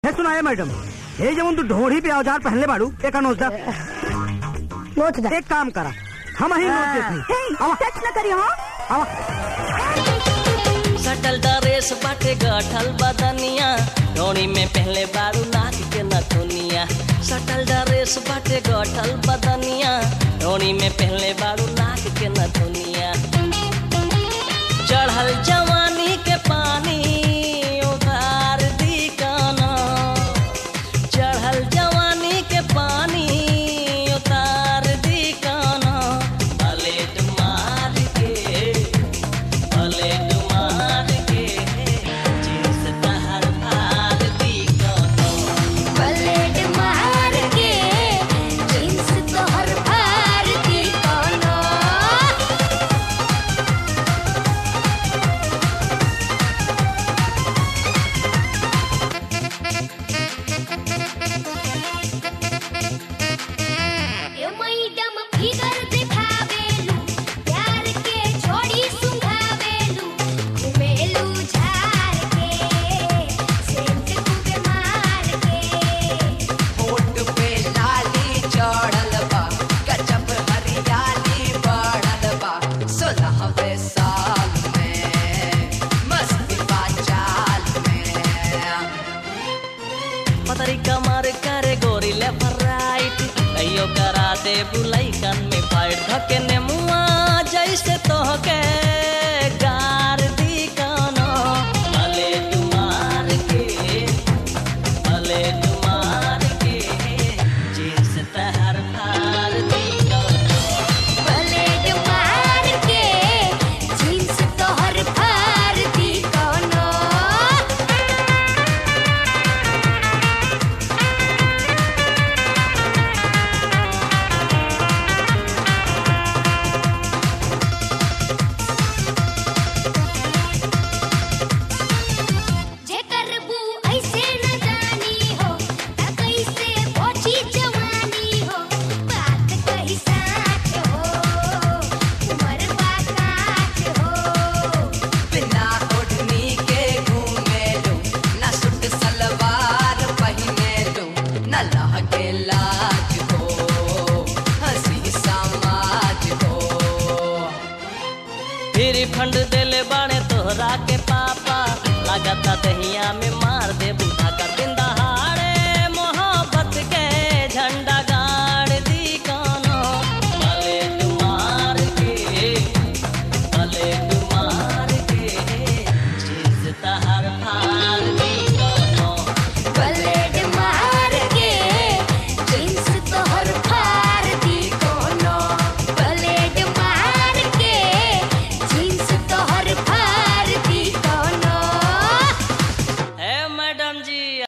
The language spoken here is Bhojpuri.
है सुनाए मैडम ये जब तू ढोड़ी पे औजार पहनले बाड़ू एक नोच दा नोच दा एक काम करा हम ही नोच देते आवा टच न करियो हाँ आवा सटल ड्रेस बाटे गठल बदनिया डोरी में पहले बारू नाक के नथुनिया सटल ड्रेस बाटे गठल बदनिया डोरी में पहले बारू नाक के नथुनिया चढ़ल जवानी के पानी उतार दी काना चढ़ल जवानी के पानी उतार दी काना पलेट मार के पलेट मार के जींस तहर फाड़ दी काना पलेट मार के जींस तोहर फाड़ दी कोनो ए मैडम फिगर दिखावेलू प्यार के छोड़ी सुंघावेलू घुमेलू झार के सेंट खूबे मार के होठ पे लाली चढ़ल बा गजब हरियाली बढ़ल बा सोलहवें साल में मस्ती बा चाल में पतरी कमर करे गोरी ले फराइट कहियो करा दे बुलाई कान में फाइट धके ने मुआ जैसे तोहके गार दी कानो भले तुम्हार के भले तुम्हार के जींस तहर फाड़ दी कानो पलेट मार के जींस तोहर फाड़ दी कोनो जेकर बू ऐसे न जानी हो त कैसे पहुंची जवानी हो बात कही साच हो उमर बा काच हो बिना ओढ़नी के घूमे लू न सूट सलवार पहने लू न लहके लाज हो हंसी समाज हो फिर फंड देले बाणे तोहरा के पापा लागता दहिया में